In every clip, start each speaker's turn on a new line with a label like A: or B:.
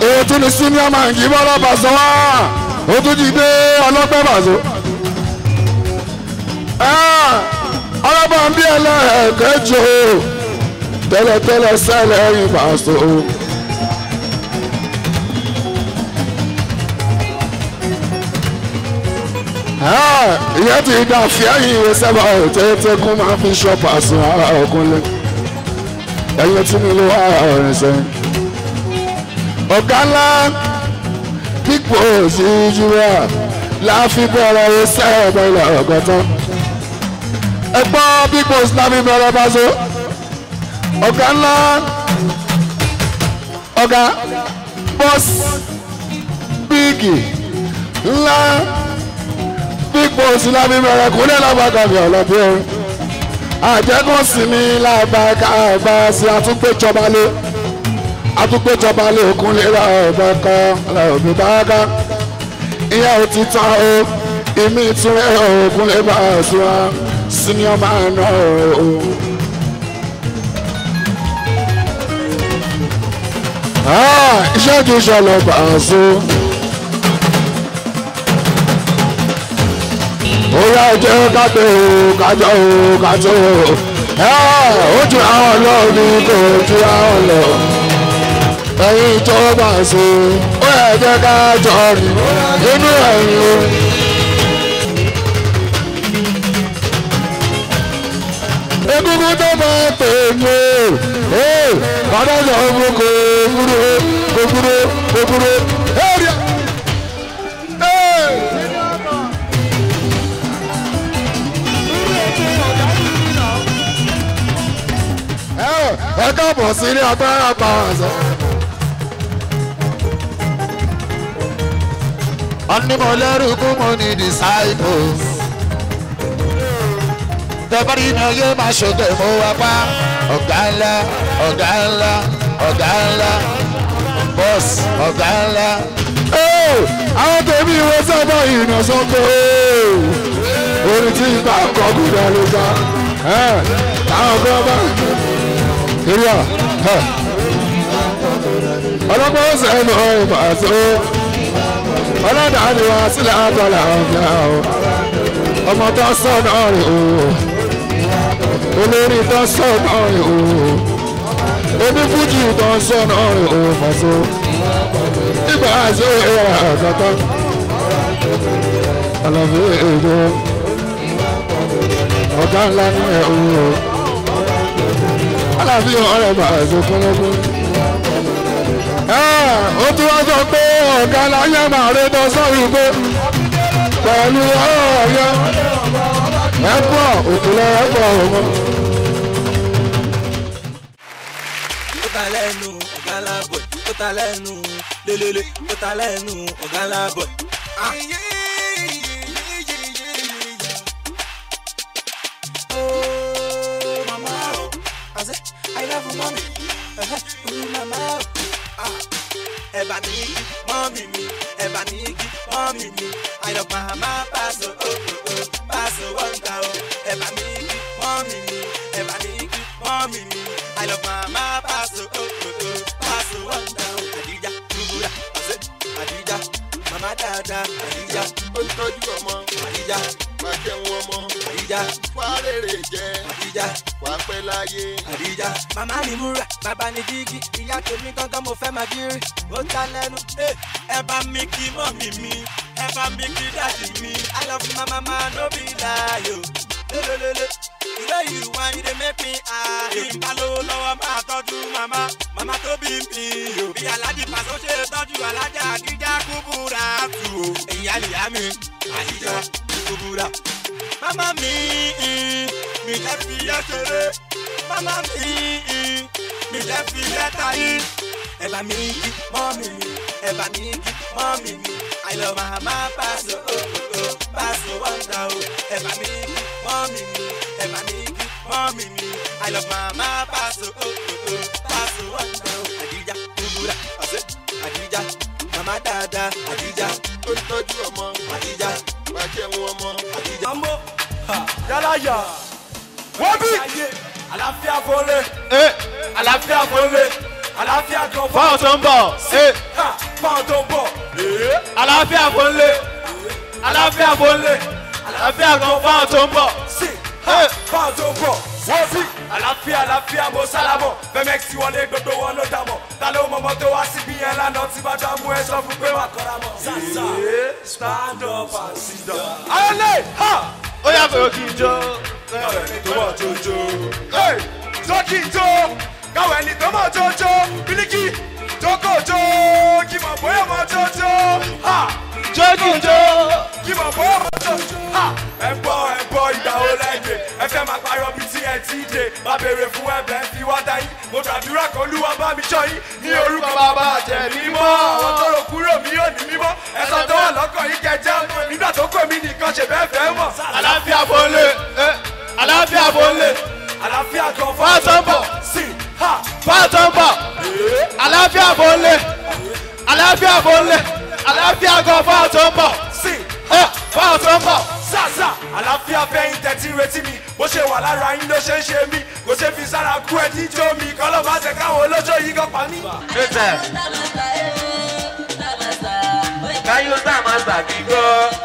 A: èyí tún ní senior man kì í bọ́ lọ́ba sọ wá ó tún jí dé ọlọ́pẹ́ bàzó. ọlọ́pàá ń bí ẹlẹ́ẹ̀kẹ́jọ tẹ́lẹ̀tẹ́lẹ̀ sẹ́lẹ̀ ẹ̀yìn bàzó. ìyẹn ti dà fíẹ́yìn ìwé sábà tẹ́tẹ́ kún máa fi ṣọ́pà sùn ara ògúnlé ẹ̀yìn tí mi ló wà ọ̀rìn sẹ́yìn. ọ̀gá ńlá pípò sí júwà láàfin bẹ̀rẹ̀ iṣẹ́ ìbẹ̀rẹ̀ ọ̀gọ́tán. ẹ gbọ́ pípò láàfin bẹ̀rẹ̀ báṣọ. ọ̀gá ńlá ọ̀gá bọ́ọ̀sì bíìgì ńlá pípò sí láàfin bẹ̀rẹ̀ kúnlẹ̀ lábàgàmì ọ̀lọ́bí ẹ̀rín àjẹkùn sinmi làbàkà àgbà sí àtúgbèjọba lé àtúgbèjọba lé òkun lè ra ọ̀bẹ kan lọ́ọ̀bí báàgà ìyá ò ti tán o ìmí ìtúrẹ́ òkun lè bá a sùn á senior man náà o. iṣẹ́ ju ìṣọ̀lọ̀ bá a sùn. ó yá jẹ́ kájọ o kájọ o kájọ o ó ju àwọn lọ ní kò ju àwọn lọ ẹ̀yin tó bá ṣe ó yẹ jẹ́ kájọ rí nínú ẹ̀yin o. egungun tó bá pè mí o kọ́dọ̀dọ̀ mú kò kúrò kò kúrò kò kúrò. ẹ káàbọ̀ sí ilé agbára power ṣe.
B: Onímọ̀lẹ́rù kú mo ní disciples. Tẹ́bárí iná yé máa ṣògbè mo wá pa. Ọ̀gá ńlá, ọ̀gá ńlá, ọ̀gá ńlá, bọ́ọ̀sì, ọ̀gá ńlá.
A: àwọn tèmi ìwé sábà ìrìnà sọ pé orin tí ìgbà kọ́ gbúdọ̀ ló gbà táwọn kan bá kiri à ọlọ́pàá ó sẹ́nu ìbà tó ọlọ́dà ni wá sílẹ̀ àtọ́là ọ̀gá o ọmọ tó sọ náà rè o olórí tó sọ náà rè o onífújì tó sọ náà rè o fàṣọ ìgbà àṣẹ ìrà àgàtà àlàfo èdè ọ̀gá ńlá ní ẹ̀ o aláàbí ọ̀rẹ́ bá ẹ̀sùn kúnlẹ́kún. ó tún wá sọ pé ọ̀gá láyé máa rí tó sọ́rí pé pẹ̀lú ọ̀yọ́ ẹ̀pọ̀ òkúlẹ̀ ẹ̀pọ̀ òun.
C: ó ta lẹ́nu ọ̀gá lábọ̀ ó ta lẹ́nu lélele ó ta lẹ́nu ọ̀gá lábọ̀. Oh, mama, oh. I said, I love you, mommy. Uh-huh. Ooh, mama, oh. Ah. Ẹ̀bà ní igi, mọ́mì mi. Ẹ̀bà ní igi, mọ́mì mi. Ayọ̀ màmá pàṣẹ òkòkò, pàṣẹ wọ́ndà o. Ẹ̀bà ní igi, mọ́mì mi. Ẹ̀bà ní igi, mọ́mì mi. Ayọ̀ màmá pàṣẹ òkòkò, pàṣẹ wọ́ndà o. Àdíjà, dúbúrà, àṣẹ, àdíjà. Màmá dáadáa, àdíjà.
D: ó ń tọ́jú ọmọ
C: Àdíjà,
D: wá jẹun ọmọ
C: àdíjà,
D: wá rèrè jẹ
C: àdíjà.
D: wá pẹ́ láyé.
C: àdìjà. màmá mi múra bàbá ni dígí ìyá tèmi gangan mo fẹ́ máa gírí ó ta lẹ́nu. Eh, ẹ bá mi kí mọ́mì mi ẹ bá mi kí dáàdì mi i love my mama no be lie o. lélelele ìwé yìí wá yìí dey make me high. èyí bá lówó lọ́wọ́ máa tọ́jú màmá màmá tó bí mi o. bí aláàjì pàṣẹ ṣe tọ́jú alájà àdìjà kúbúra tù o. èyí àlìyá mi àdìjà kúbúra. màmá mi mi jẹ́ fi yẹ́ ṣeré mama mi mi lẹ fi lẹ́tà yìí. ẹ̀bà mi kí mọ́mì mi ẹ̀bà mi kí mọ́mì mi àìlọ́ màmá pàṣẹ òkòkò pàṣẹ wọ́ndà o. ẹ̀bà mi kí mọ́mì mi ẹ̀bà mi kí mọ́mì mi àìlọ́ màmá pàṣẹ òkòkò pàṣẹ wọ́ndà o. àdìjà kúbúrà ọ̀sẹ̀ àdìjà màmá dáadáa àdìjà
D: ó ń tọ́jú ọmọ
C: àdìjà
D: wá jẹun ọmọ.
C: àdìjà.
E: ọmọ yálà yà wọ́n bí àlàáfíà fọ́lẹ̀ àlàáfíà fọ́lẹ̀ àlàáfíà kan fọ́.
B: Fáwọn tó ń bọ̀, ẹ
E: fáwọn tó ń bọ̀. àlàáfíà bó ń lé àlàáfíà bó ń lé àlàáfíà gan fáwọn tó ń bọ̀. sí fáwọn tó ń bọ̀ wọ́n bí àlàáfíà àlàáfíà mo sálámọ̀ fẹ́mẹ́x tí wọlé gbogbo wọn ló dà mọ̀ ta ló mọ̀mọ́ tó wá síbí yẹn lánàá tí bá dá mú ẹ sọ fún pé wà kọ́ra mọ̀. sàṣà stand up and sit down. ayọ̀lẹ̀ ha ó yà fẹ́ kí n jó káwé ẹni tó mọ̀ tó jó. tó kí n jó káwé ẹni tó mọ̀ tó jó bílíkì tó kò jó kí mọ̀ bóyá mọ̀ tó jó. jó kí n jó kí mọ̀ bóyá mọ̀ tó jó. ẹ gbọ́ ẹ gbọ́ ìgbà wo lẹ́gbẹ̀ẹ́ ẹ fẹ́ máa parọ́ bí tí ẹ ti dé má béèrè fún ẹ̀bẹ̀ fi wá dá yín mo gbàdúrà kó lúwa bá mi ṣọ́ yín ní orúkọ bàbá àjẹ́ mímọ́ àwọn tó rò kúrò mí ò ní mímọ́ ẹ̀sán tó wà lọ́kàn yín kẹjá mọ́ nígbà tó kọ́ mi nìkan ṣe bẹ́ẹ̀ fẹ́ mọ̀. àlàáfíà bó lè àlàáfíà bó lè àlàáfíà gan fún àtọ́bọ̀ sí ha fún àtọ́bọ̀ àlàáfíà bó lè àlàáfíà bó lè àlàáfíà gan fún àtọ́bọ̀ sí ha fún àtọ́bọ̀ sàṣà àlàáfíà fẹ́yìn tẹ̀tí retí mi bó ṣe wà lára yín ló ṣe ń ṣe mí kò ṣe fi sára kú ẹ díjó mi kọ́ ló bá ṣe káwọn olójó yìí kan pa mí.
F: Kayo sama sakigo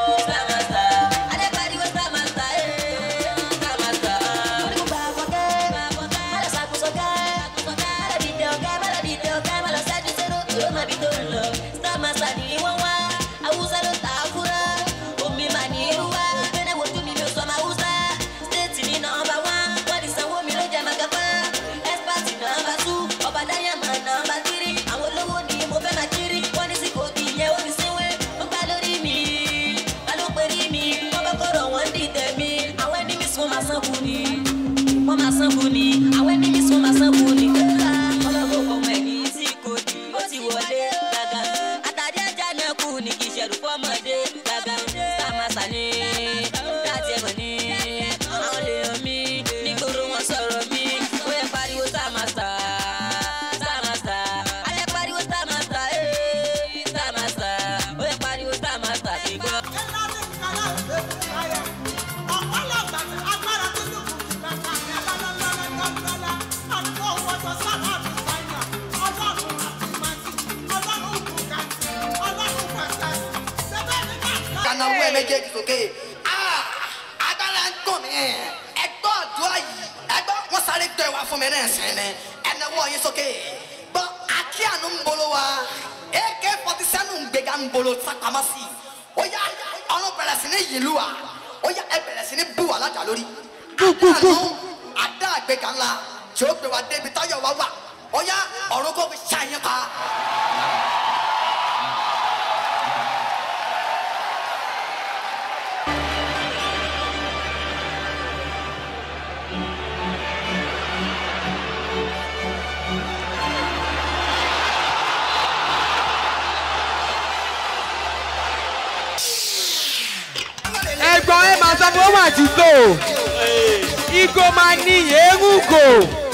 G: wọ́n máa sanwó ni àwọn ẹni mi sún máa sanwó ni. ọlọ́gbọ́n ọmọ ẹ̀yìn sí kòdì ó ti wọlé gàgà. àtàdé ẹja náà kù ní kì í ṣẹ̀rù fọ́mọdé gàgà. sàmàsà ni láti ẹ̀mọ̀ ni àwọn lè yàn mí nígboro wọn sọ̀rọ̀ mi ó yẹ pariwo sàmàsà. sàmàsà alẹ́ pariwo sàmàsà ee sàmàsà ó yẹ pariwo sàmàsà kí gbọ́.
H: kana wo ẹ méjèèjì sókè Ah, agbára ń gùn mí ẹgbọ́ àdúrà yìí ẹgbọ́ wọn sáré gbé wa fún mi náà sẹ́ni ẹnáwó yín sókè gbọ́ akí àánú ń bolo wa ak forty seven ń gbéga ń bolo sápamọ́sí ó yá ọ̀run bẹ̀rẹ̀ sí ní yìlú wa ó yá ẹ bẹ̀rẹ̀ sí ní bú wa lájà lórí àdánù àdá àgbéga ńlá tí ó gbé wa débi táyọ̀ wa wà ó yá ọ̀run kò fi ṣàyẹn pa.
I: ẹ̀gbọ́n ẹ máa sọ fún ọmọ àti tó igo máa ní eégún gò.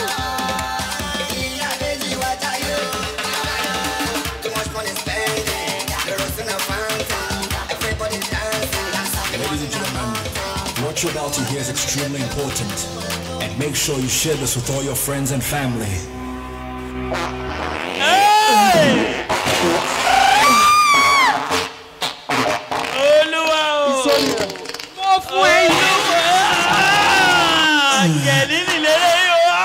J: Ladies and gentlemen, what you're about to hear is extremely important. And make sure you share this with all your friends and family.
K: olúwa o
I: mo fún ẹ yìí.
K: jẹ̀dí nìlérè yìí o.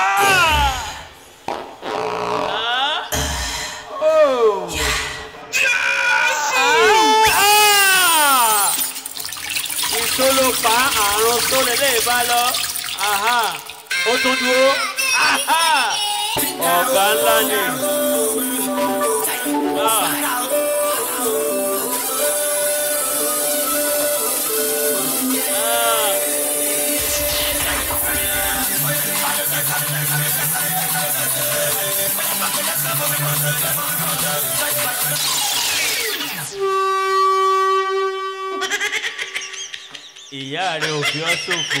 K: ìtòló pa àrùn tó lélẹ̀ bá lọ Aha. ó tún dúró Aha. ọ̀gá ńlá ni. Ah. ìyá rẹ ò fi ọ́ ṣòfò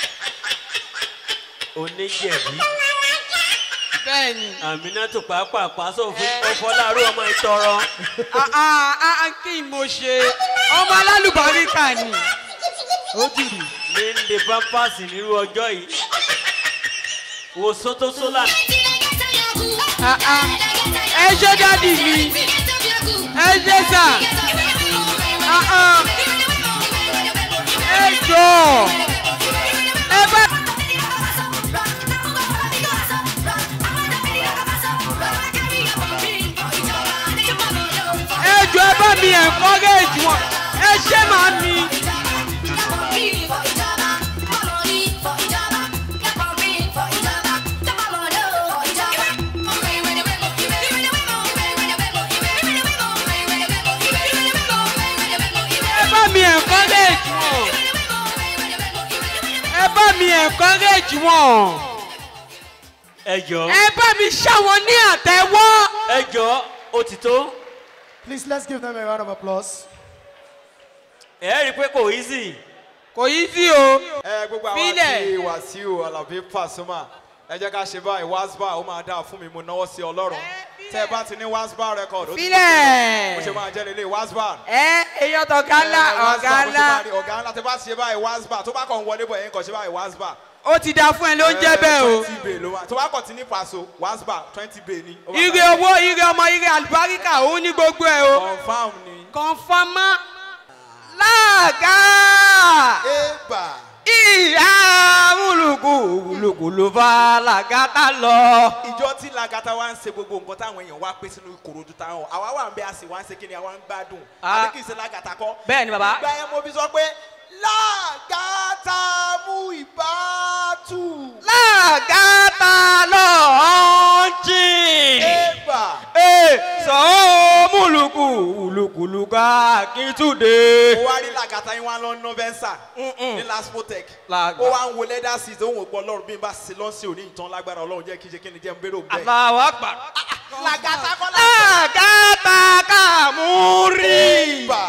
K: oníjẹ̀bí
I: bẹ́ẹ̀ni.
K: àmínátò pàápàá sófin ọfọláàrú ọmọ ìtọrọ.
I: kí n mo ṣe ọmọ alálùbáríkà ni. ó dìrì.
K: ní ń de pampers nírú ọjọ́ yìí wo sótó sólà.
I: ẹ ṣe dádì mi. ẹ ṣe sà Ah, ah. ẹ jọ ẹ bá. ẹ jọ ẹ bá mi encourage wọn ẹ ṣe màá mi. ẹ bá mi encourage wọn ẹ bá mi encourage wọn
K: ẹ jọ
I: ẹ bá mi ṣàwọn ní àtẹ́wọ́.
K: ẹ jọ ó ti tó
F: Please let's give them a round of applause.
K: ẹ rí i pé kò easy.
I: kò yí sí o.
E: ẹ gbogbo àwọn
I: Bílẹ̀.
E: àti wàsíù alábí pàṣọmà ẹ jẹ́ ká ṣe báyìí wasba ó máa dáa fún mi mo náwó sí ọlọ́run tẹ́ ẹ bá ti ní wasba record ó ti
I: Bílẹ̀.
E: mo ṣe máa jẹ́ lélẹ̀ wasba.
I: ẹ èèyàn tó ọ̀gá ńlá
E: Eh, Wasba,
I: ọ̀gá
E: bó ṣe
I: ńlá
E: máa rí, ọ̀gá ńlá tẹ́ bá ti ṣe báyìí wasba tó bá kàn wọlé bọ̀ yẹn kàn ṣe báyìí wasba.
I: ó ti da fún ẹ ló ń jẹ́ bẹ́ẹ̀ o.
E: twenty bay ló wà tó bá kàn ti ní paṣọ wasba twenty bay ni. ó bá
I: ire
E: bá-
I: owó ire ọmọ ire àlùbáríkà òun ní gbogbo ẹ o.
E: confam ni.
I: kọ̀nfàmá láàgá
E: ébà.
I: ìyá wúlùkù wúlùkù ló bá làgàtà lọ.
E: ìjọ tí lagata wa ń ṣe gbogbo nǹkan táwọn èèyàn wá pé sínú ìkòròdú táwọn àwa wà ń bẹ a sì wá ń ṣe kí ni àwa ń gbádùn
I: Ah.
E: àbí kì í ṣe lagata kọ.
I: Bẹ́ẹ̀ ni, bàbá.
E: ìgbà yẹn mo fi sọ pé lagata mú ìbátú.
I: làgàtà lọ jìn.
E: ébà.
I: ee sọ múlùkù wúlùkù lùkà kìtùdé.
E: ó wá rí lagata yín wá lọ nọ́vẹ́nsà ní laspotec
I: Làgbà.
E: ó wá ń wo leather seat ó ń wò pọ̀ ọlọ́run bí n bá ṣe lọ́sẹ̀ òní ìtàn lágbára ọlọ́run jẹ́ kí n ṣe kí ni jẹ́ n bérò bẹ́ẹ̀.
I: aláwọ̀ àgbà.
E: lagata kọ́
I: làgàtà kàmúrì.
E: ébà.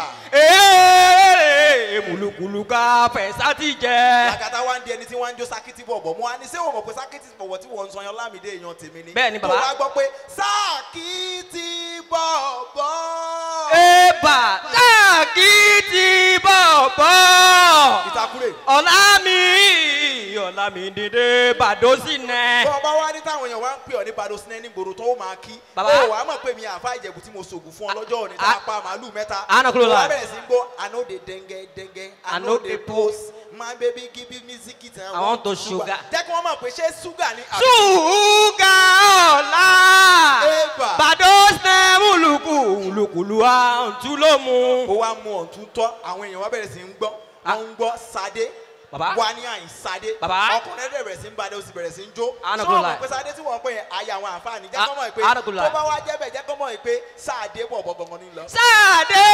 I: ee múlùkù lùkà fẹ̀sà ti jẹ.
E: lagata wa ń di ẹni tí wọ́n ń jó sakiti bọ̀bọ̀ mo wá ní ṣé o mọ̀ pé sakiti bọ̀bọ̀ tí wọ́n ń sọ yan lámìdé èèyàn tèmi ni.
I: Bẹ́ẹ̀ ni, bàbá.
E: tó wá gbọ́ pé sakiti bọ̀bọ̀.
I: Eba lákìtì bọ̀bọ̀.
E: ìtakùrẹ̀.
I: Ọ̀la mi ọ̀la mi dìde bàdósì nẹ.
E: bọ́ ọba wa ní táwọn èèyàn wá ń pè ọ́ ní bado sinẹ́ ní gbòòrò tó o máa kí.
I: Bàbá.
E: o wàá mọ̀ pé mi àfa ìjẹ̀bù tí mo sògùn fún ọ lọ́jọ́ òní tá a pa màálù mẹ́ta.
I: Àánú kúrò
E: Mo wá
I: láì.
E: bẹ̀rẹ̀ sí ń gbọ́ i no dey denge denge i
I: I
E: no
I: no
E: dey
I: dey
E: post my baby give me music it and
I: I want to sugar.
E: jẹ́ kí wọ́n mọ̀ pé ṣé ṣúgà ni. àbí-
I: Ṣúgà ọ̀la.
E: Eba.
I: Bàdósì nẹ múlùkù múlùkùlù àǹtú ló mu.
E: ó wá mú ọ̀tún tọ́ àwọn èèyàn wá bẹ̀rẹ̀ sí ń gbọ́ wọ́n ń gbọ́ sadé
I: Bàbá.
E: wá ní àyìn sadé
I: Bàbá.
E: ọkùnrin ẹ̀dẹ̀ bẹ̀rẹ̀ sí ń badé ó sì bẹ̀rẹ̀ sí ń jó
I: Àánú
E: Ṣé
I: kúrò
E: wọ́n mọ̀
I: láì.
E: pé sadé tí wọ́n pè é ayé àwọn àǹfààní jẹ́
I: Á-
E: kọ́ mọ̀ pé
I: àánú kúrò
E: tó
I: láì.
E: bá wá jẹ́ bẹ̀ jẹ́ kọ́ mọ̀ pé sáàdé bọ̀ bọ̀ gangan ní lọ.
I: Sáàdé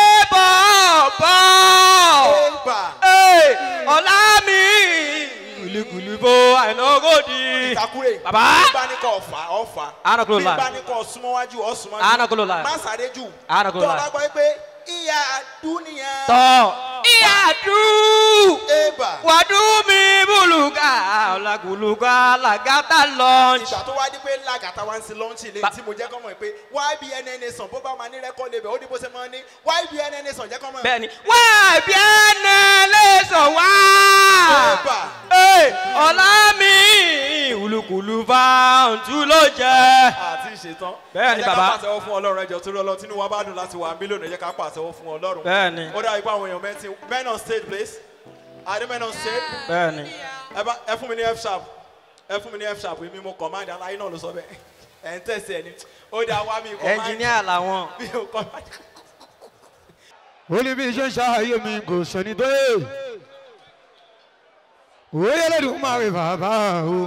I: bọ̀bọ̀.
E: Eba.
I: Ee, Ọ̀la mi kùlùkùlù bó àìlọ́gòdì.
E: ìtakùrẹ̀
I: Bàbá.
E: bí bá ní kọ́ ọ̀fà ọ̀fà
I: Àánú kúrò
E: bí
I: láì.
E: bá ní kọ́ súnmọ́wájú ọ̀súnmọ́jú
I: Àánú kúrò láì.
E: má sáré jù
I: Àánú kúrò
E: tó o
I: láì.
E: bá gbọ́ pé ìyá dúnìyà.
I: Tọ́ ìyàdú
E: Eba.
I: wàdú mi bùlùkà ọ̀làgùlùkà làgàtà lọ́ọ̀nì.
E: ìgbà tó wá di pé làgàtà wá ń sin lọ́ńchì lé tí mo jẹ́ kọ́ mọ̀ pé ybnn sàn bó bá máa ní rẹ́kọ́ọ̀dù ibẹ̀ ó ní bó ṣe máa ní ybnn sàn jẹ́ kọ́ mọ̀.
I: Bẹ́ẹ̀ni wá bí ẹnẹ lè sọ wá.
E: Eba.
I: Ee, Ọ̀la mi ìwùlùkùlù bá ọ̀tún ló jẹ.
E: àti ìṣetán.
I: Bẹ́ẹ̀ni,
E: ẹ jẹ́
I: bàbá.
E: ká pàṣẹwọ́ fún ọlọ́run ẹjọ́ torí ọlọ́run tínú wa bá dùn láti wà mílíọ̀nù ẹ jẹ́ ká pàṣẹwọ́ fún ọlọ́run.
I: Bẹ́ẹ̀ni.
E: ó dàbí pé àwọn èèyàn mẹ́tì men on stage please. adé men on stage.
I: Bẹ́ẹ̀ni.
E: ẹ bá ẹ fún mi ní f sharp ẹ fún mi ní f sharp èmi mo command aláyé náà ló sọ bẹ́ẹ̀ ẹ̀ ń tẹ̀sí ẹ̀ ni ó dá wá mi command.
I: Ẹnjìníà làwọn.
E: mi ò command.
L: ó ní bí iṣẹ́ ń ṣàyè mi kò sẹ́ni tó yé òye lẹ́dùn máa rí bàbá o.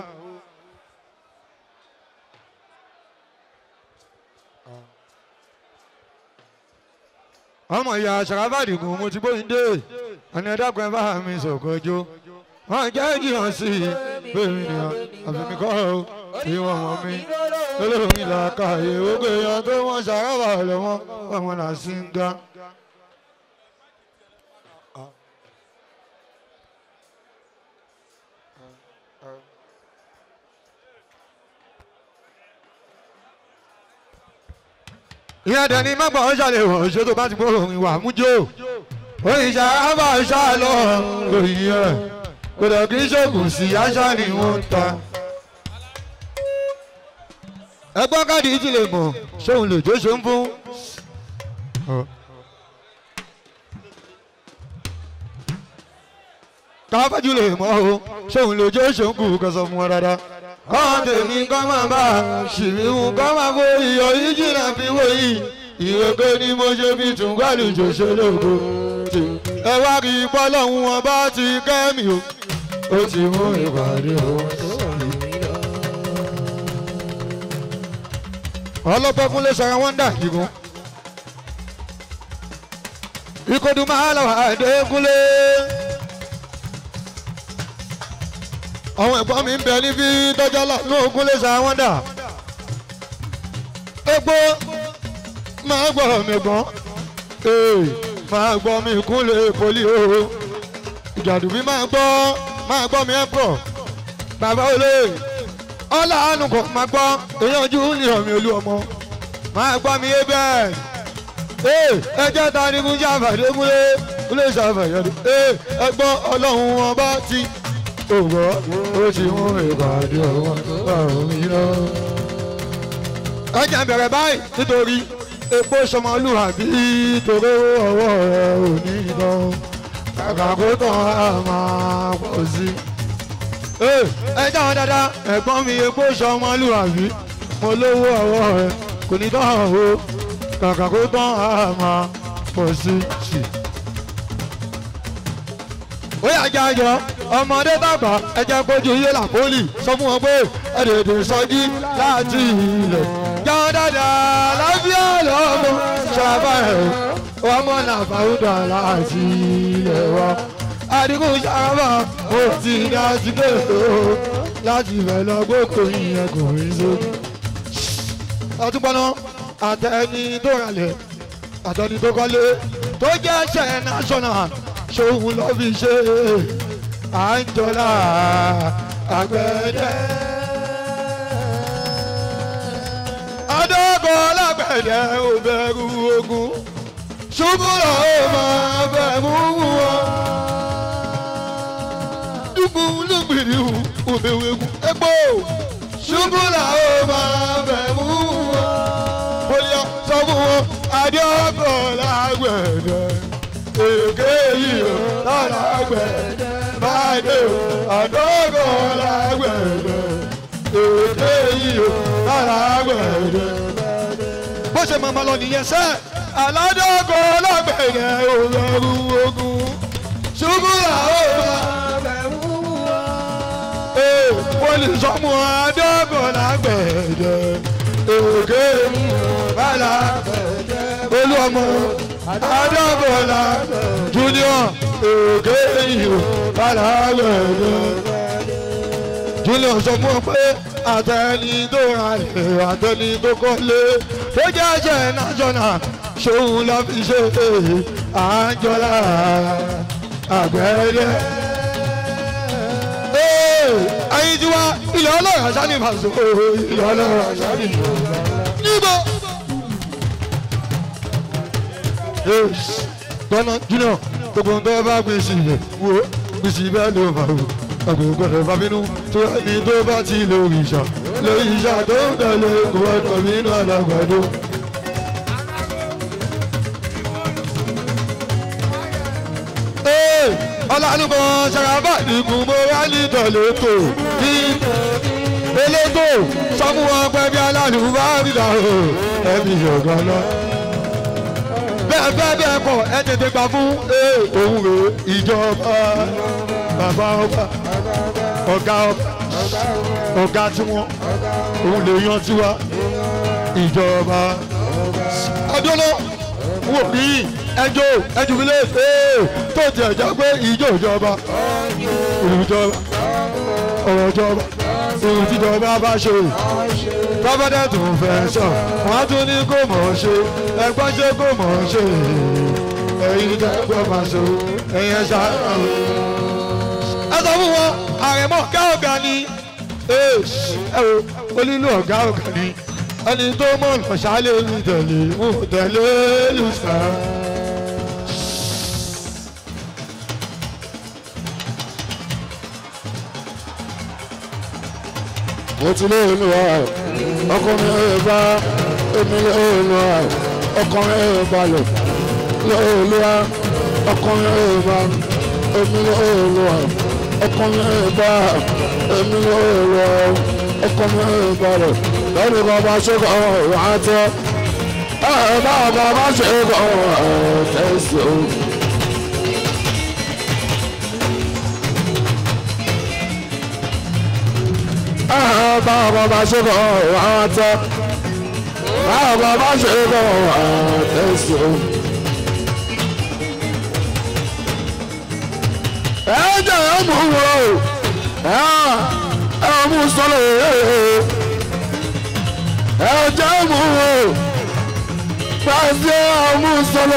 L: ọmọ ìyá sàràbàdì kò mo ti bóyin dé ẹni ẹ̀dàgbọ́n bá mi sọ̀kọ́jọ́ wọ́n jẹ́ jìyàn sí i bẹ́ẹ̀ ni àfẹ́mi kọ́ ọ tí wọ́n mọ̀ mí olórí làákàyè ó gbé yan tó wọ́n sàràbà lọ́wọ́ ọmọ là sí ń ga. ìyá dẹni mẹ́gbà ó ṣàlẹ̀ wọ̀ ṣé tó bá ti gbóòrò ìwà mújó òyìnbá àbá ṣàlọ́ lórí ẹ̀ kò dẹ̀ kí ṣògùn sí àṣà ni wọ́n ń ta. ẹgbọ́n káàdì ti lè mọ̀ ṣóun lòjó ṣe ń fún káfájú lè mọ́ o ṣóun lójó ṣòǹkù kan sọ fún wọn dáadáa. kọ́ńtà tèmi kọ́ máa bá ṣìbíhun kọ́ máa kó iyọ̀ yìí jìnnà fi wò yìí ìrèké ni mo ṣe fi tún gbàlùjọ ṣe lóko. ẹ wá rí i pọ́lọ́hún wọn bá ti kẹ́mi o ó ti mú ìpàdé òun sọ̀rọ̀ ọlọ́pẹ́ kúnlé sọ̀rọ̀ wọ́n dà kíkún. ìkọdù máa lọ àdékúnlé. àwọn ẹ̀gbọ́n mi ń bẹ níbi tọ́jọ́ lọ́nà ògúnlé sọ̀rọ̀ wọ́n dà. epo máa gbọ́ mi gbọ́n ee máa gbọ́ mi kúnlé poli o. ìjàdùbí máa gbọ́ máa gbọ́ mi ẹ̀pọ̀ bàbá olóyè ọlá àánú kò máa gbọ́ èèyàn ojú ní ọ̀mí olú ọmọ máa gbọ́ mi yé bẹ́ẹ̀ ee ẹjẹ́ ta ni kún ṣàfàdé múlé múlé ṣàfàdé ee ẹgbọ́n ọlọ́run ọba ti ògbọ́ ó ti mú ìpàdé ọ̀wọ́n ọ̀run mi lọ. ọjà bẹ̀rẹ̀ báyìí nítorí epo sọmọlúwàbí torí ọwọ́ rẹ̀ ò ní ìdán kàkà kó tán á máa pọ̀ sí i ẹ dáhùn dáadáa ẹ̀gbọ́n mi epo sọmọlúwàbí mo lówó ọwọ́ rẹ kò ní tán o kàkà kó tán á máa pọ̀ sí i. ó yà jẹ́ àjọ ọmọdé dàgbà ẹ̀jẹ̀ kojú iye làpólì sọ fún wọn pé ẹ̀dẹ̀dẹ̀ sọjí láti ilẹ̀. jáwọ́ dáadáa lábíà lọ́mọ ṣàbáyé ọmọ nàfàwùdà láti ilẹ̀ wa adigun sábà ó ti dá sí kéèké o láti bẹ̀ lọ gbókò yìnyẹn kò rí sókè. ọtúpọ̀nà àtẹni tó ralẹ̀ àtẹni tó kọ́lé tó jẹ́ ṣẹ̀ national ṣòun ló fi ṣe àńjọlá àgbẹ̀dẹ. adókò lágbẹ̀dẹ ò bẹ̀rù ogun ṣùgbọ́n ó máa bẹ̀rù wọn dúkùú lóbìnrin òbẹ̀wẹ̀kù epo ṣubú làwọn máa bẹ̀ mú wọn. bóyá sọ fún wọn adéọkọ̀ lágbẹ̀dẹ èké yìí ó lágbẹ̀dẹ báyìí ó adéọkọ̀ lágbẹ̀dẹ èké yìí ó lágbẹ̀dẹ. bó ṣe máa ma lọ nìyẹn sẹ́ aládọ́kọ̀ lágbẹ̀dẹ òbẹ̀rù ogun ṣubú làwọn máa bẹ̀ mú olùsọmọ adọ́gọ̀ lágbẹ̀dẹ òkè bàlá olúọmọ adọ́gọ̀ lá junior òkè ìhò bàlá gbẹ̀dẹ. junior sọ fún ọ pé àtẹni tó ra lè àtẹni tó kọ́lé tó jẹ́ ẹ̀jẹ̀ national ṣòun lọ́ fi ṣe àjọlá àgbẹ̀dẹ ẹyin tí wá ilẹ̀ ọlọ́run àṣà ní ìfàṣọ ilẹ̀ ọlọ́run àṣà ní ìfàṣọ. níbo. tọ́nà jùlọ gbogbo ń tọ́ bá gbé sí ilẹ̀ wo gbé sí bẹ́ẹ̀ ló fà wò àgbẹ̀ gbọ́dọ̀ bá bínú tó ẹni tó bá ti lórí ìṣà lórí ìṣà tó ń tẹ̀lé kò wá tọ̀ nínú àlàgbàdo. ọlọ́nùkọ́ ṣàràbà nìkún mo wá ní tọ̀lẹ́tò ní elétò sọ́mú wọn pẹ́ bí aláàlú bá rìdà o ẹbí yọ̀gàn lọ. bẹ́ẹ̀ bẹ́ẹ̀ bẹ́ẹ̀ kọ̀ ẹ tètè gbà fún òun rè ìjọba bàbá ọba ọ̀gá ọba ọ̀gá tiwọn òun lè yan tiwa ìjọba ọdún náà wò rí ẹjọ́ ẹjùmílẹ̀ tó tiẹ̀ jẹ́ pé ìjọ ìjọba ìjọba ọ̀rọ̀ ìjọba ohun tíjọba bá ṣe tọ́fẹ́dẹ́ tó ń fẹ́ sọ wọ́n á tún ní kó mọ̀ ọ́ ṣe ẹgbọ́n ṣe kó mọ̀ ọ́ ṣe ẹ̀yin tẹ́gbọ́n máa ṣe ẹ̀yin ẹ̀ṣá. ẹ sọ fún wọn àrẹ̀mọ ọ̀gá ọ̀gá ni ẹ wo onílù ọ̀gá ọ̀gá ni ẹni tó mọ̀ lọ́sàálẹ̀ ń tẹ̀lé ń tẹ̀lé lùsà.
A: mo ti lé inú wa ọkọ mi ò bá èmi lé inú wa ọkùnrin ẹ̀ balẹ̀ lọ́ọ̀lùwà ọkùnrin ẹ̀ balẹ̀ èmi lọ́ọ̀lùwà ọkùnrin ẹ̀ balẹ̀ èmi lọ́ọ̀lùwà ọkùnrin ẹ̀ balẹ̀ lẹ́nu kan bá ṣe kọ́ ọ̀rọ̀ àtẹ ẹ̀ bá ọba bá ṣe kọ́ ọ̀rọ̀ tẹ̀sí o. bá ọba bá ṣe kọ́ ọ̀rọ̀ àtẹ bá ọba bá ṣe kọ́ ọ̀rọ̀ tẹ̀sí o. ẹ jẹ́ ẹ mú wo ẹ mú sọ́lọ̀ ẹ jẹ́ mú wo pàṣẹ ọmú sọ́lọ̀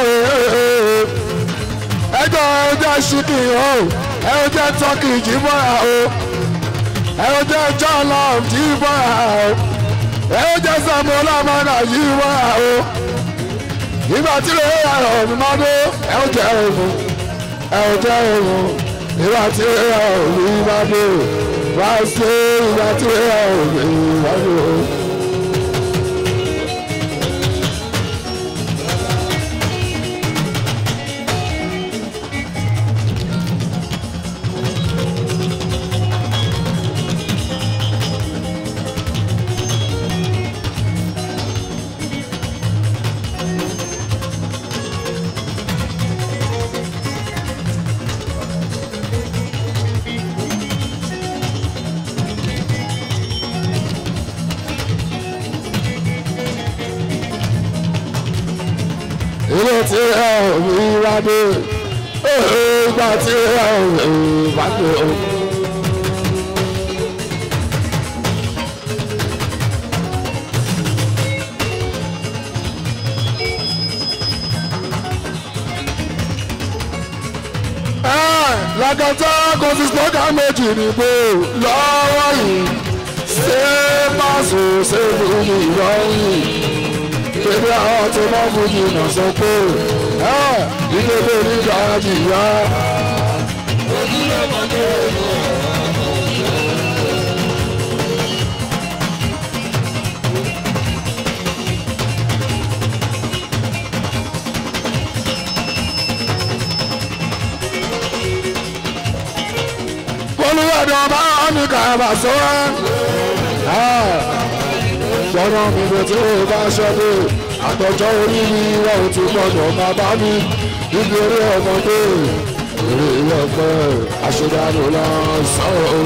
A: ẹ jẹ́ ẹ jẹ́ ṣíkì o ẹ jẹ́ tọ́kì jíbọ̀ra o ẹ jẹ́ jọ́lọ̀ jíbọ̀ra o ẹ jẹ́ sàmúlò àmàlà jíbọ̀ra o ìgbà tí lè yà ọ̀ mi máa dé ẹ jẹ́ òun ẹ jẹ́ òun ìwà tí ẹ ò ní bá dé wá sí ìwà tí ẹ ò ní bá dé. ilé tí ẹ ò ní wá dé ìgbà tí ẹ ò ní wá dé o. lágàtà kò sí sọ́kà méjì nìbò lọ́wọ́ yìí ṣé pàṣẹ ṣé lórí ìrọ̀rùn kébé àwọn tó bá fojú nà sọ pé ìdílé nígbà jìyà. olùwàdàn bá ní kàbà sọ́ra gbọ́dọ̀ mi bẹ̀ tí ó bá ṣẹ́dé àtọ̀jọ́ orí mi wọ́n ò ti gbọ́dọ̀ máa bá mi níbi eré ọmọdé eré ìlọ́pẹ́ àṣedànù lọ sọ̀rọ̀.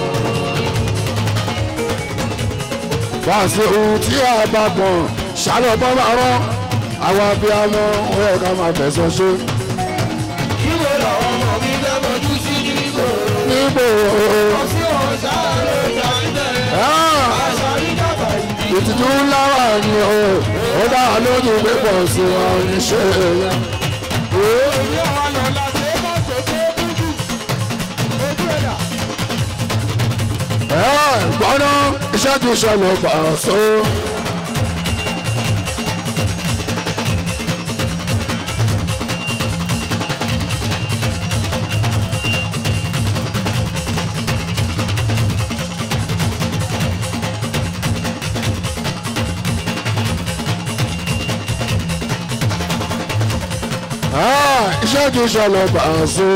A: wá sí ohun tí a bá gbọ̀n ṣálọ̀ bọ́ bá rọ́ àwọn abiyamọ ọ̀rẹ́ ká máa fẹ̀sọ̀ ṣe.
M: Níbo làwọn ọmọ mi fẹ́ mọ̀jú sí nígbò?
A: níbo
M: Ọ̀sí ọ̀sá ló jà ń tẹ̀. Àṣà rí dàgbà ìdí.
A: ìtìjú ńlá wà ní o ó dá wa lójú pé pọ̀ sí wọn ní ṣe èèyàn.
M: Èmi àwọn lọ́la ṣe é mọ̀ ṣe ṣe é dúdú. Ojú ẹ̀dá.
A: gbọ́dọ̀ iṣẹ́ ti ṣẹlẹ̀ pàṣẹ. iṣẹ́ ti ṣẹlẹ̀ pàṣẹ.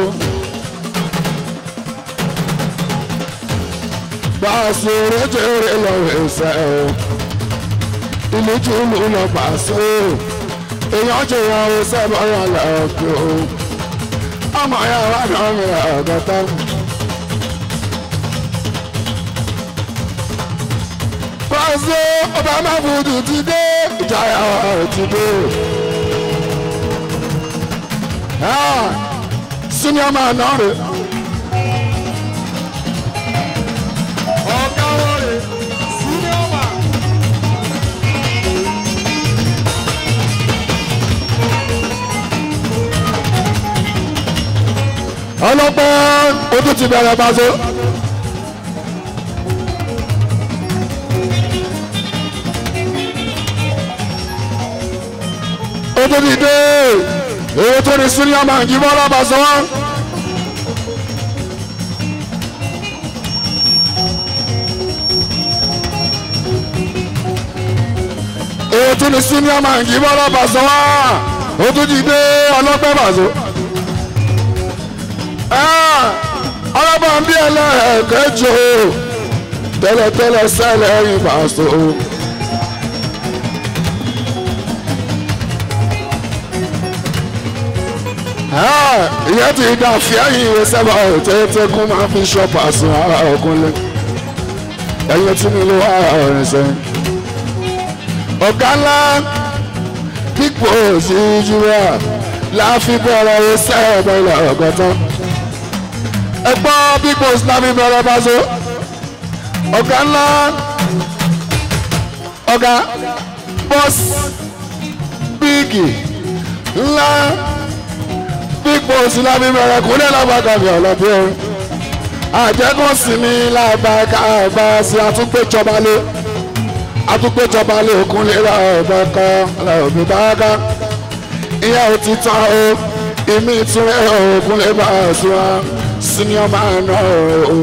A: Pàṣẹ rẹ́jẹ̀rẹ̀ lọ ẹsẹ̀ o. Ìlú tí ìlú lọ pàṣẹ o. Èèyàn jẹ́ ìyá ẹsẹ̀ bọ́yá lọ́kẹ́ o. Ọmọ ya wà náà mi àgọ́tà. Pàṣẹ ọba máa fojú ti dé. Ìjayà ti dé. Senior man náà rè.
M: Ọ̀gá wọn rè senior man.
A: ọlọ́pàá ojú ti bẹ̀rẹ̀ pàṣẹ. ojú ti dé èyí tó ní senior man jí bọ́lá pàṣẹ wọn. èyí tún ní senior man kì í bọ́ lọ́ba sọ wá ó tún jí dé ọlọ́pẹ́ bàzó. ọlọ́pàá ń bí ẹlẹ́ẹ̀kẹ́jọ tẹ́lẹ̀tẹ́lẹ̀ sẹ́lẹ̀ ẹ̀yìn bàzó. ìyẹn ti dà fíẹ́yìn ìwé sábà tẹ́tẹ́kùn máa fi ṣọ́pà sùn ara ọkùnrin ẹ̀yìn tí mi ló wà ọ̀rìn sẹ́yìn. ọ̀gá ńlá pípò sí júwà láàfin bẹ̀rẹ̀ iṣẹ́ ìbẹ̀rẹ̀ ọ̀gọ́tán. ẹ gbọ́ pípò láàfin bẹ̀rẹ̀ báṣọ. ọ̀gá ńlá ọ̀gá bọ́ọ̀sì bíìgì ńlá pípò sí láàfin bẹ̀rẹ̀ kúnlẹ̀ lábàgàmì ọ̀lọ́bí ẹ̀rín àjẹkùn sinmi làbàkà àgbà sí àtúgbèjọba lé àtúgbèjọba lé òkun lè ra ọ̀bẹ kan lọ́ọ̀bí báàgà ìyá ò ti tán o ìmí ìtúrẹ́ òkun lè bá a sùn á senior man náà o.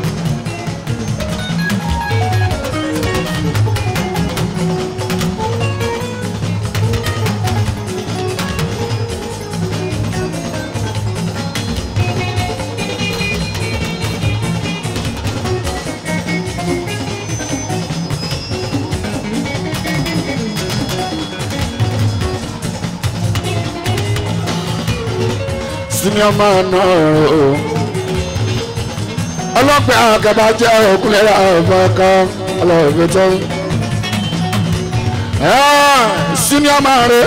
A: senior man náà o. ọlọ́pẹ́ àgàbà jẹ́ òkúlẹ̀ ọ̀bọ̀ kan ọlọ́ọ̀bẹ tó ń. senior man rẹ̀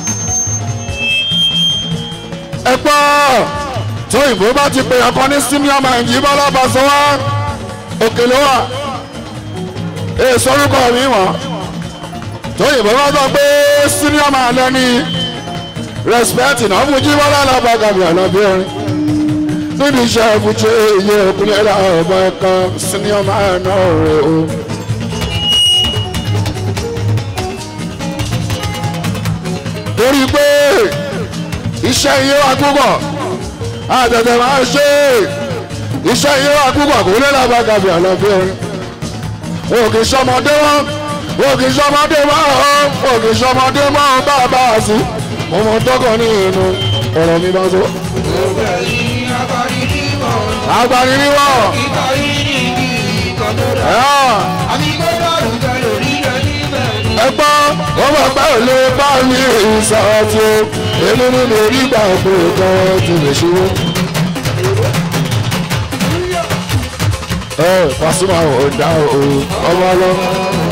A: ẹ gbọ́ tó ìbò bá ti pè ọkọ ní senior man yìí bọ́ lọ́ba sọ wá òkèlè wà èso orúkọ mi wọ̀n tó ìbò bá sọ pé senior man lẹ́ni respect náà fún jí wọ́n lọ́la bá gàmì ọ̀nàbí orin níbi iṣẹ́ ìfúnjẹ iye òkúlẹ̀ ẹ̀rọ ọ̀bọ kan senior man náà rẹ̀ o. torí pé iṣẹ́ iye wa púpọ̀ àtẹ̀tẹ̀ máa ṣe iṣẹ́ iye wa púpọ̀ kò lè lọ́ba gàmì ọ̀nàbí orin wọn ò kì í ṣọmọdé wọn wọn ò kì í ṣọmọdé wọn wọn ò kì í ṣọmọdé wọn bá a bá a sí mo mọ tọkọ ní inú ọ̀rọ̀ mi bá so. agbani ni wọ́n. ẹ gbọ́ wọ́n mọ̀ pé ò lè bá mi ìsọ̀tì o èmi ni mo rí gbà pé kan ti lè ṣubú. ẹ Pasuma ò dá o ọmọ ọlọ́mọ.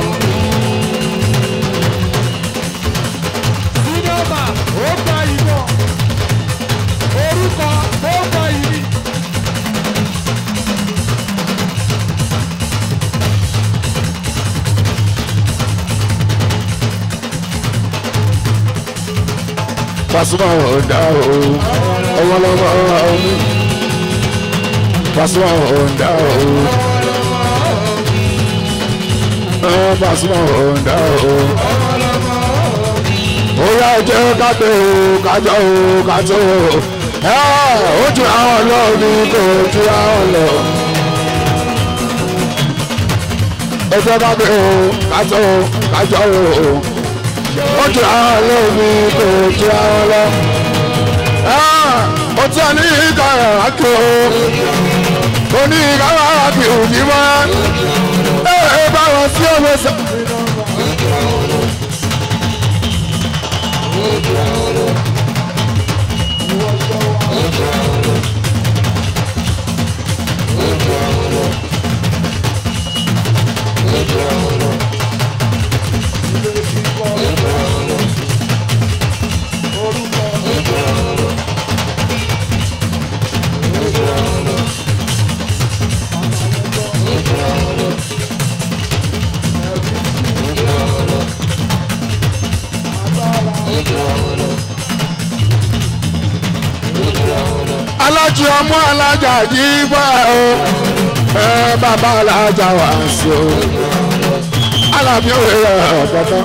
A: Pasuma ọ̀dà o ọmọlọmọ ọmọ Pasuma ọ̀dà o Pasuma ọ̀dà o ó yá jẹ́ kájọ o kájọ o kájọ o ó ju àwọn lọ ní kò ju àwọn lọ. ẹ jẹ́ kájọ o kájọ o kájọ o ó ju àwọn lómi kò ju àwọn lọ. ó tí a ní ìka ẹ̀ àkè o kò ní ìka wà á kì í òjì mọ́ ẹ ẹ bá wọn sí ọmọ sọ. alájí ọmọ alájà yìí bá o ẹ bàbá alájà wà sí o alábí òwe rẹ ọ̀tọ̀tọ̀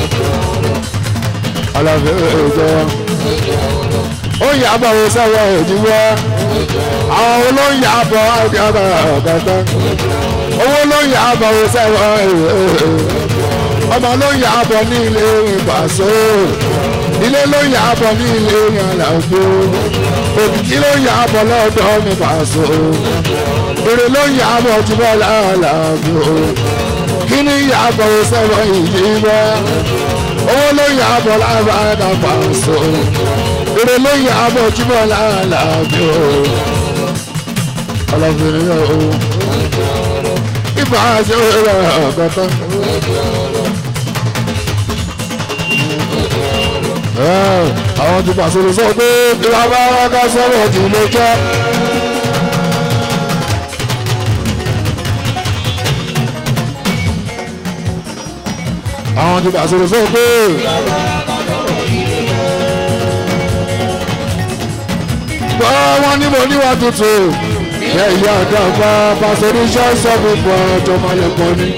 A: alábí òwe jẹ ó yà bọ̀ wọ sẹ́wọ̀ ìdíwọ́ àwọn olóyè àbọ̀ ọ̀tọ̀tọ̀ owó ló yà bọ̀ wọ sẹ́wọ̀ ọmọ ló yà á bọ̀ ní ilé ìpàṣọ ilé ló yà á bọ̀ ní ilé ìyànlàgbò òkìkí ló yà á bọ̀ lọ́dọ̀ mi pàṣọ èrè ló yà á bọ̀ jùlọ làálàgbò kí ni yà á bọ̀ sẹ́wọ̀n ìdí bọ́ owó ló yà á bọ̀ lábàdà pàṣọ èrè ló yà á bọ̀ jùlọ làálàgbò ọlọ́bìnrin yóò ibà ṣe ó rẹ̀ ọ̀gọ́tọ́. àwọn ti pàṣẹ sọ pé ìwà bá wá ká sọ́rọ̀ jù ló jẹ́. àwọn ti pàṣẹ sọ pé. gbọ́ wọn ní mo níwà tuntun ìyá ìyá àgbà pàṣẹ ní ṣọ́ọ̀ṣọ́ mi pọ̀ ọjọ́ máa lè pọ̀ ní.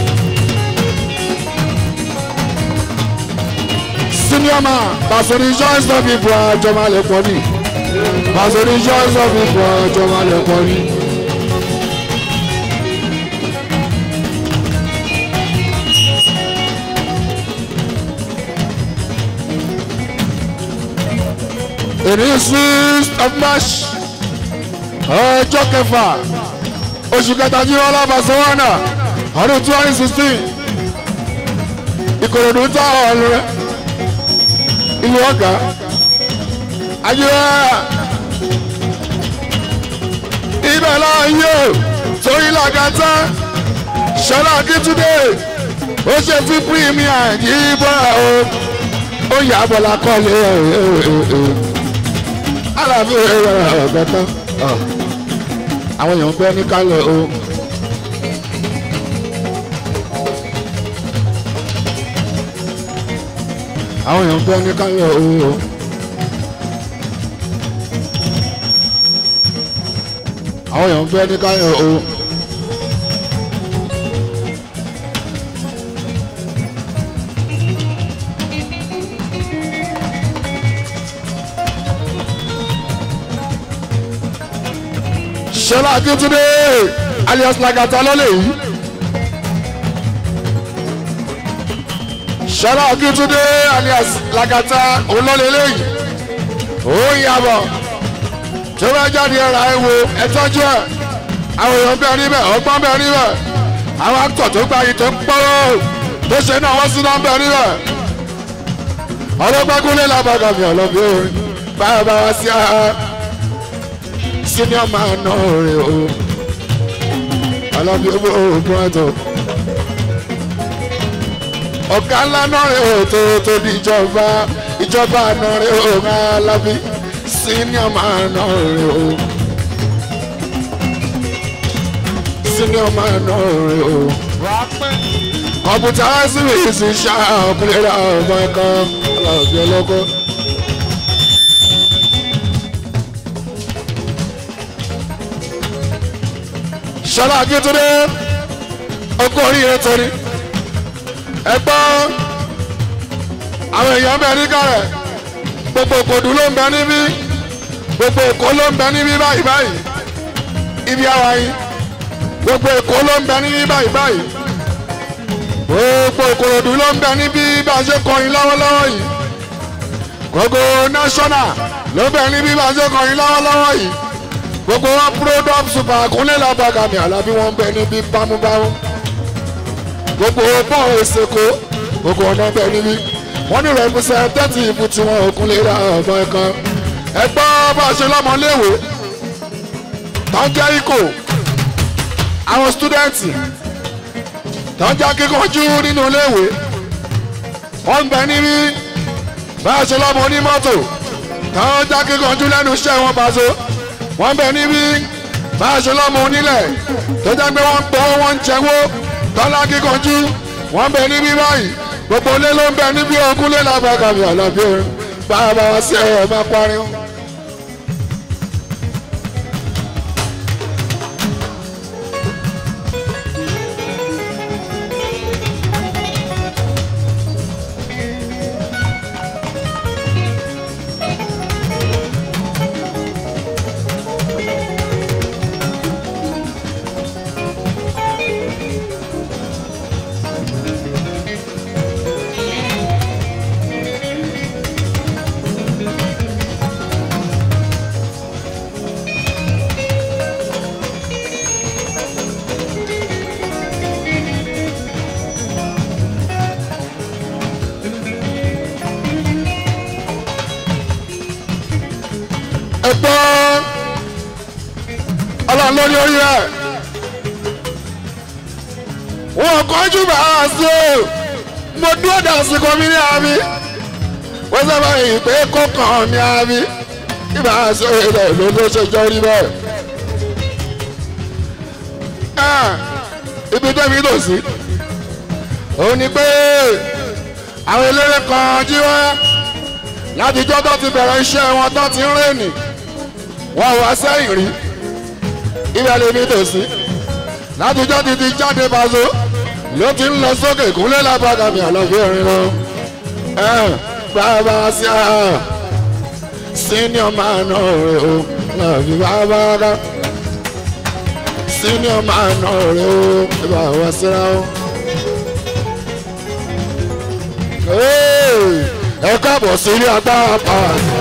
A: senior man pasori joins of people àjọ máa lè pọ̀ ní pasori joins of people àjọ máa lè pọ̀ ní. èmi six of march ọjọ́ kẹfà oṣù kẹta jí wọn lábàá sọ́wọ́nà ọdún twenty sixteen ìkòròdú tá ọ̀ọ́lù rẹ̀ ìlú ọ̀gá ayélujára ibẹ̀ láàyè torí làgàtà ṣọlá akíntúndé ó ṣe fún pírímìà yìí bọ́ra o ó yà á bọ̀ lákọ́lé alábí ọ̀gá tán àwọn èèyàn ń bẹ́ ní kálẹ̀ o. àwọn èèyàn ń bẹ́ ní kálẹ̀ o. àwọn èèyàn ń bẹ́ ní kálẹ̀ o. ṣọlá akíntúndé alias lagata lọ́lẹ̀ yìí. ṣọlá akíntúndé alias lagata olólè lẹ́yìn. ó yàbọ̀ tó bá jáde ẹ̀rọ ẹ̀wò ẹ̀tọ́jú ẹ̀ àwọn èèyàn bẹ́ẹ̀ níbẹ̀ ọgbọ́n bẹ́ẹ̀ níbẹ̀ àwọn akítọ̀ tó gba yìí tó ń pọ́rọ́ tó ṣe náà wọ́n sí náà bẹ́ẹ̀ níbẹ̀. ọlọ́gbẹ́kúnlé làbàgàmì ọ̀lọ́bí orin báyọ̀ bá wá sí àá senior man náà rè o alábí owó oògùn ẹ̀tọ́ ọ̀gá ńlá náà rè o tó tó di ìjọba ìjọba náà rè o alábí senior man náà rè o senior man náà rè o kọ̀mpútà síwìsì ṣáà ọkùnrin rẹ̀ ọmọ ẹ̀kọ́ alábí ọlọ́kọ́. ṣọlá akíntúndé ọkọ oríire torí ẹ gbọ́ àwọn èèyàn bẹ ní kárẹ̀ gbogbo òkòdù ló ń bẹ níbí gbogbo èkó ló ń bẹ níbí báyìí báyìí ibi àwa yìí gbogbo èkó ló ń bẹ níbí báyìí báyìí gbogbo òkòdù ló ń bẹ níbí bá a ṣe kọrin lọ́wọ́lọ́wọ́ yìí gbogbo national ló ń bẹ níbí bá a ṣe kọrin lọ́wọ́lọ́wọ́ yìí gbogbo wọn product super kúnlẹ̀ lábàgàmì àlàbí wọn bẹ níbí bámúbámú gbogbo bọ́ọ̀ èsèkó gbogbo ọ̀nà bẹ níbí wọ́n ní representative tiwọn òkúnlẹ̀ ra ọ̀nà ẹ̀kan ẹgbọ́ bá a ṣe lọ́mọléèwé tọ́jà ikò àwọn stúdẹ̀ǹtì tọ́jà kíkanjú nínú iléèwé wọ́n bẹ níbí bá a ṣe lọ́mọ onímọ́tò tọ́jà kíkanjú lẹ́nu iṣẹ́ wọn bá so wọ́n bẹ níbí bá a ṣe lọ́mọ onílẹ̀ tó jẹ́ pé wọ́n gbọ́ wọ́n ń jẹ́wọ́ tọ́lá kíkanjú wọ́n bẹ níbí báyìí gbogbo ilé ló ń bẹ níbí ogún lé lábàgàmì àlàbí orin bá a bá wá sí ẹ̀ máa parí. ní orí rẹ̀ wọn kọjú bá a sí o mo dúró dà sí kọ́mí ní àmì wọ́n sábà yìí pé kọ́kàn ní àmì ibà sí ilẹ̀ ló ló ṣe jọ rí bẹ́ẹ̀. ibi tẹ́mi tò sí òun ni pé àwọn eléré kan jí wá látijọ́ tó ti bẹ̀rẹ̀ iṣẹ́ wọn tó ti ń rìnì wọ́n wá sẹ́yìn rí ibẹ̀ lèmi tò sí látijọ́ ti ti jáde bàzó ló ti ń lọ sókè kúnlẹ̀ lábàgàmì àlọ́fẹ́ orin lọ. bàbá sí a senior man ọ̀rẹ́ o lọ́ọ̀fì bàbá ká senior man ọ̀rẹ́ o ibà wá síra o. ẹ káàbọ̀ sí ilé agbára pààlà.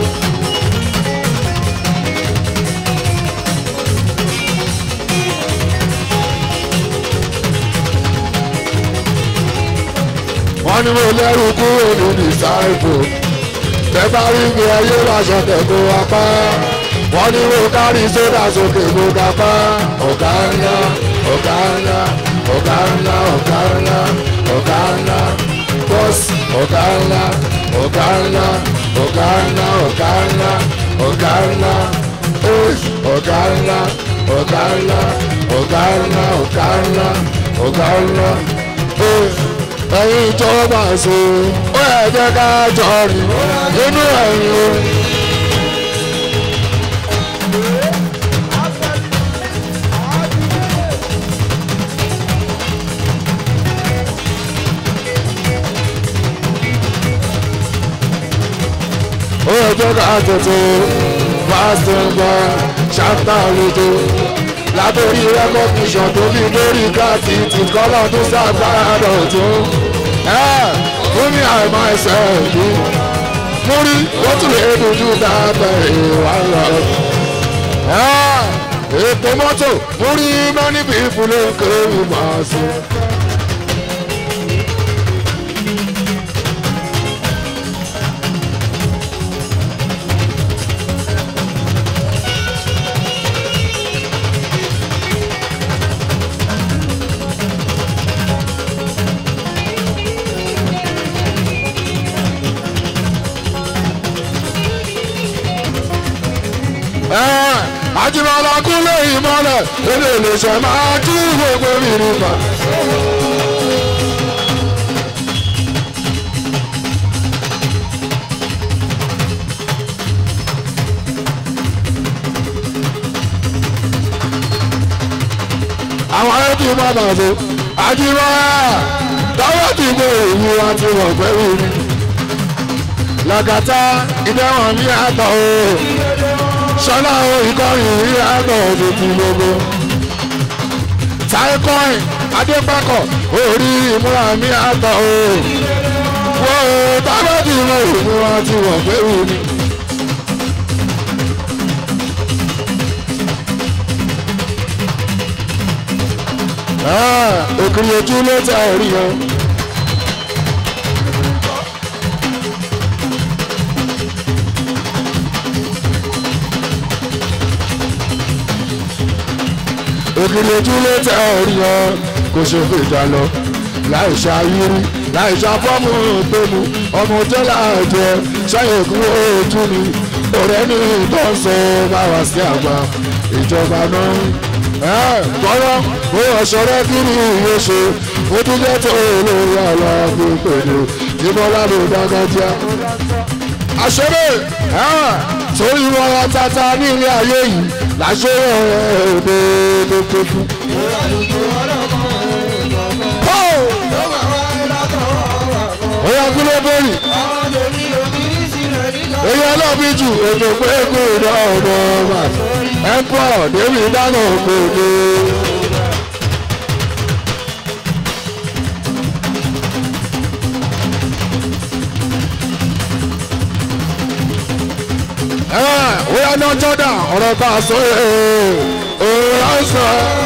A: wọ́n ní mo lẹ́rù kúrò ní disciple tẹ́ bá rí mi ayé láṣọ tẹ̀kọ́ apá wọ́n ní mo kárí sódà sókè mo ga pa ọ̀gá ńlá ọ̀gá ńlá ọ̀gá ńlá ọ̀gá ńlá ọ̀gá ńlá bọ́sì ọ̀gá ńlá ọ̀gá ńlá ọ̀gá ńlá ọ̀gá ńlá ọ̀gá ńlá ọ̀gá ńlá ọ̀gá ńlá ọ̀gá ńlá ọ̀gá ńlá ọ̀gá ńlá ẹ̀yin tó bá so ó yẹ jẹ́ ká jọ rìn nínú ẹ̀yìn o. ó yẹ jẹ́ ká tètè fásitì ń bọ̀ ṣáńtà lójú látòrí rẹ́kọ̀kìṣàn tó fi lórí káàtì tí kọ́lọ́ tó sábàá dọ̀tún. fún mi àìmọ̀ ẹsẹ̀ mi mo rí wọ́n tún lè dojú dábẹ́ ìwà lọ. ètò mọ́tò mo rí many people ló ń kéwì máa ṣe. àjùmọ̀lá kúnlẹ̀ ìmọ̀lẹ̀ èdè ìlẹ̀ṣẹ̀ máa tú gbogbo mìíràn pa. àwọn ayé tí mo bá so àjùmọ̀lá tọ́wọ́ ti gbé èyí wá tí wọ́n pẹ́ wí ni. làkàtà ìdẹ́wọ̀n mi àtọ̀ o sọlá o ìkọrin rí àgbọ̀ tuntun gbogbo. taikọ́ìn adépákọ̀ orí ìmúra mi àtọ̀ o. wo tábàtì mo ìmúra ti wọ̀ pé wù mí. òkìrì ojú ló tẹ orí yẹn. òkìlẹ̀ ojú ló tẹ orí yan kò ṣe fún ìjà lọ láì ṣàyírí láì ṣàfọ́mù gbẹmú ọmọ tẹ́lá jẹ ṣàyẹ̀kú ojú ni ọ̀rẹ́ ní ìtọ́sọ bá wá sí àgbà ìjọba náà gbọ́dọ̀ ó ọ̀ṣọ́rẹ́ kiri ìwé ṣe ó tún jẹ́ tó olórí aláàbò pẹ̀lú ìbọ́lá ló dágájá. àṣẹlẹ̀ torí wọn ra tata ní ilé ayé yìí láṣẹ òde lókèkú. Oya kúlẹ̀ bọ́ọ̀lì. Èyí ọlọ́bí jù ètò pé kú ìdá ọ̀dọ̀ ọba. Ẹ̀pọ̀ David dáná òkòdè. Oya náà jọ́dá ọ̀rọ̀ bá a sọ ẹ̀ ọ̀rọ̀ sọ.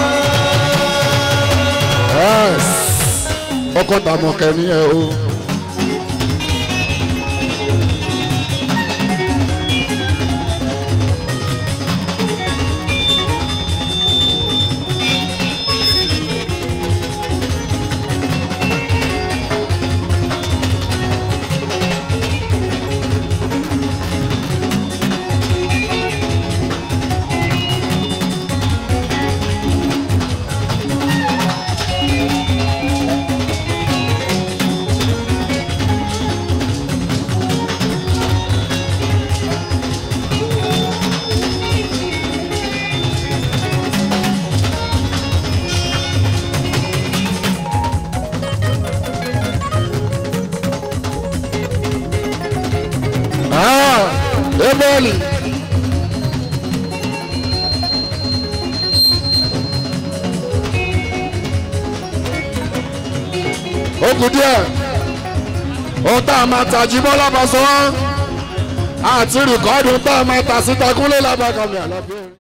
A: Ọkọ̀ tàmọ̀kẹ́ ni ẹ o. bẹ́ẹ̀lì. ó kù díẹ̀ ohun tá a máa tàjí bọ́ lábàṣọ àti rìkọ́dù tá a máa tà síta kúnlé lábàkàmì àlọ́bí.